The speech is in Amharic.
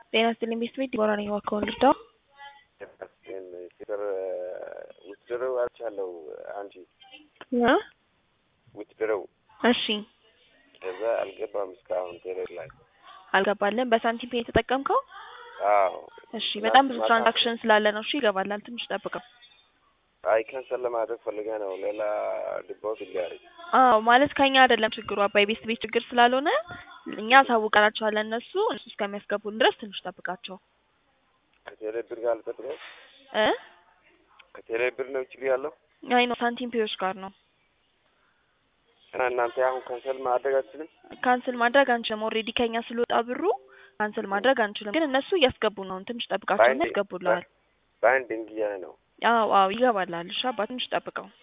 ጤና ይስጥልኝ ቤት ቤት ዲቦራ ነኝ። እባክዎን ልርዳው? ፍቅር ውትድረው አልቻለው አንቺ እ ውትድረው እሺ ከዛ አልገባም እስካሁን ቴሌር ላይ አልገባልን። በሳንቲም ፔ የተጠቀምከው? አዎ እሺ በጣም ብዙ ትራንዛክሽን ስላለ ነው። እሺ ይገባላል። ትንሽ ጠብቀው። አይ ካንሰል ለማድረግ ፈልገ ነው ሌላ ዲፖት ሊያደርግ አዎ ማለት ከኛ አይደለም ችግሩ አባይ ቤት ቤት ችግር ስላልሆነ እኛ አሳውቀናቸዋለን። እነሱ እነሱ እስከሚያስገቡን ድረስ ትንሽ ጠብቃቸው ከቴሌ ብር ጋር ልጠጥለው እ ከቴሌ ብር ነው ችግር ያለው አይ ነው ሳንቲም ፔዎች ጋር ነው። እና እናንተ አሁን ካንሰል ማድረግ አትችልም? ካንስል ማድረግ አንችልም። ኦልሬዲ ከኛ ስለወጣ ብሩ ካንስል ማድረግ አንችልም። ግን እነሱ እያስገቡ ነው። ትንሽ ጠብቃቸውና ያስገቡልሃል። ባይንዲንግ እያለ ነው። አዎ አዎ ይገባላል። እሺ አባ ትንሽ ጠብቀው።